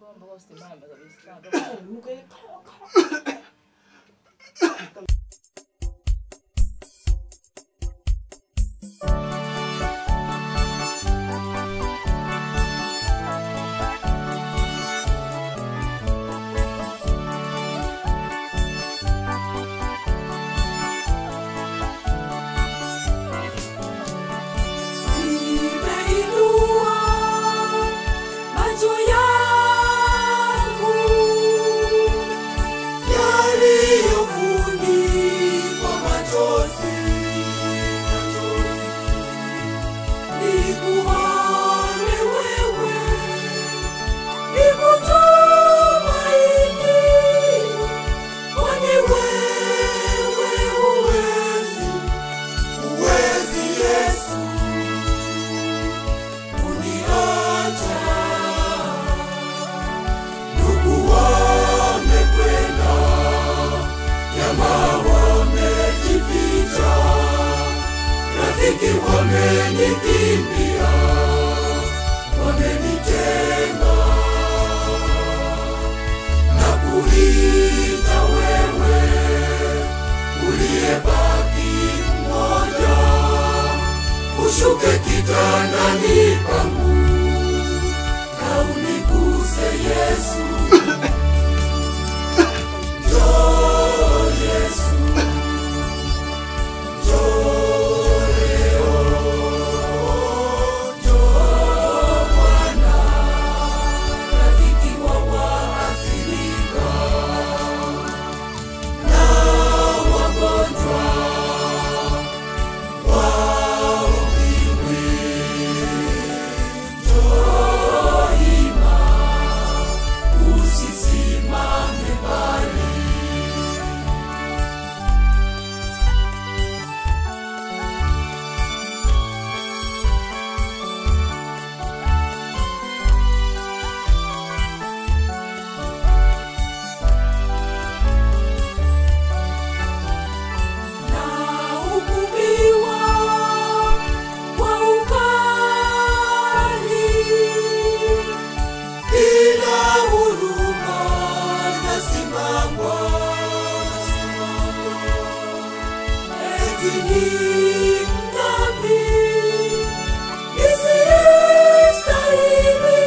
mpaka usimame kabisa. Nuka ile kala kala. Nimeinua macho yangu yaliyofunikwa machozi, nikuone wewe, nikutumaini, kwani wewe huwezi, huwezi Yesu kuniacha. Ndugu wamekwenda, jamaa wamejificha, rafiki wamenikimbia, wamenitenga na kuita wewe uliyebaki mmoja ushuke kitandani pangu na uniguse Yesu. Njoo Yesu, njoo leo, njoo Bwana, rafiki wa waathirika na wagonjwa wao usisimame mbali. Na hukumiwa kwa ukali bila huruma nasimama, eti ni mdhambi nisiyestahili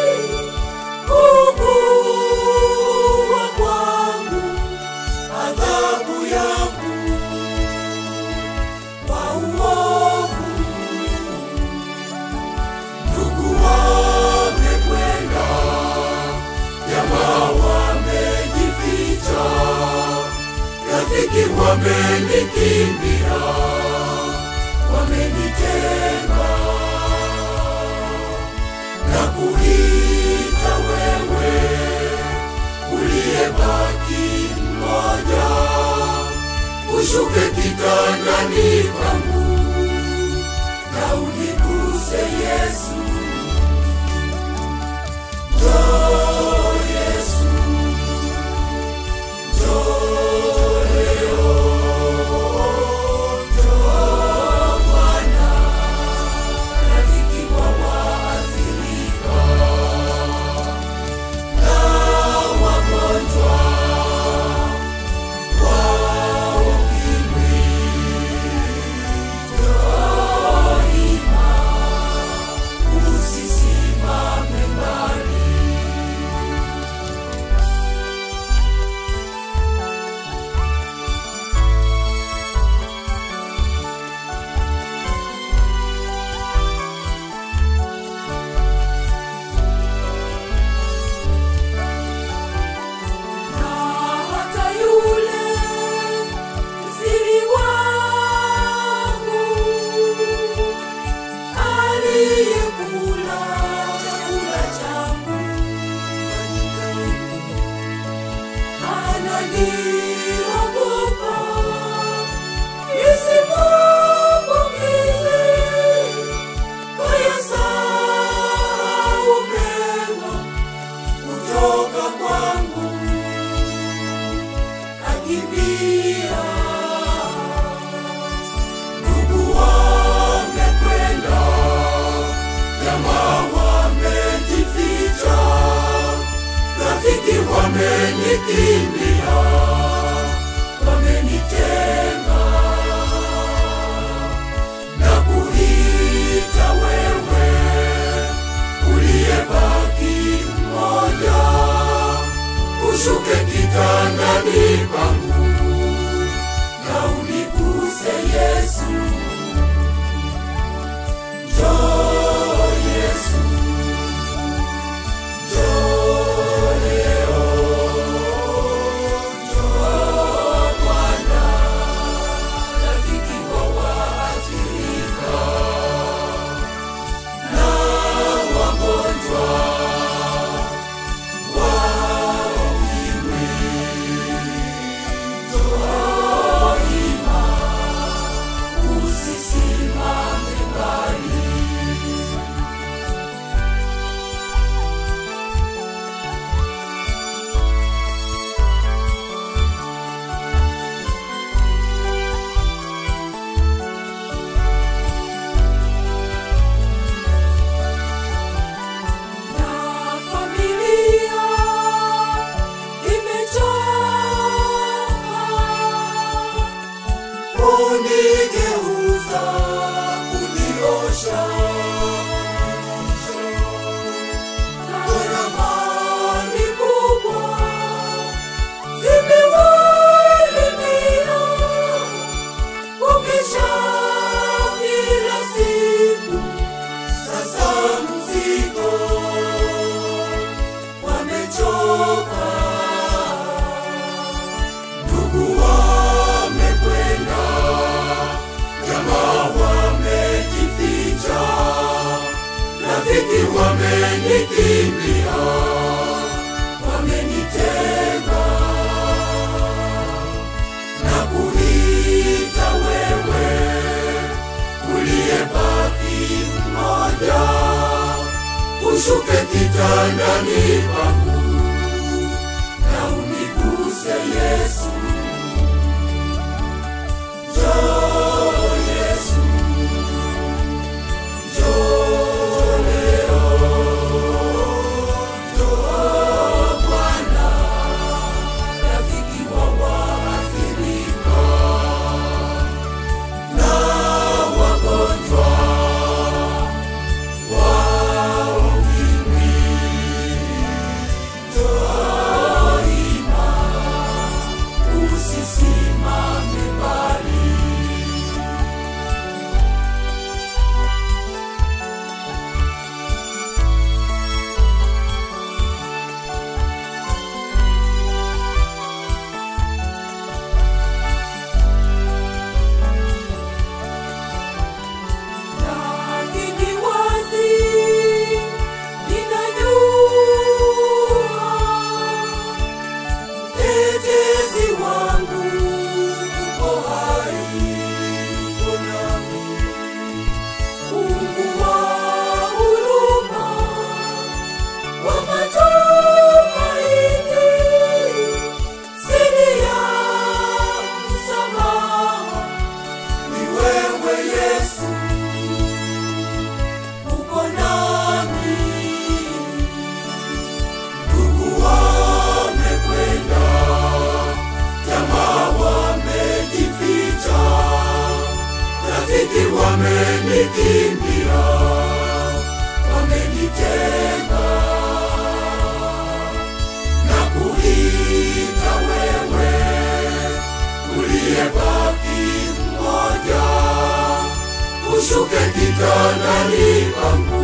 kuugua kwangu, adhabu yangu kwa uovu ndugu wamekwenda, jamaa wamejificha, rafiki wamenikimbia, wamenitenga na kuita wewe uliyebaki mmoja, ushuke kitandani pangu na uniguse Yesu. Njoo Yesu, njoo leo, njoo Bwana, rafiki wa waathirika na wagonjwa wao ukimwi. Njoo wamenikimbia, wamenitenga na kuita wewe uliyebaki mmoja, ushuke kitandani pangu na uniguse Yesu. Njoo Yesu, njoo leo, njoo Bwana, rafiki wa waathirika na wagonjwa wa ukimwi. Njoo ima, usisimame mbali. Lakini wazi ninajua mtetezi wangu yuko hai, yuko nami. Mungu wa huruma, wa matumaini, siri ya msamaha ni wewe Yesu uko nami. Ndugu wamekwenda, jamaa wamejificha, rafiki wamenikimbia, wamenitenga na kuita wewe uliyebaki mmoja ushuke kitandani pangu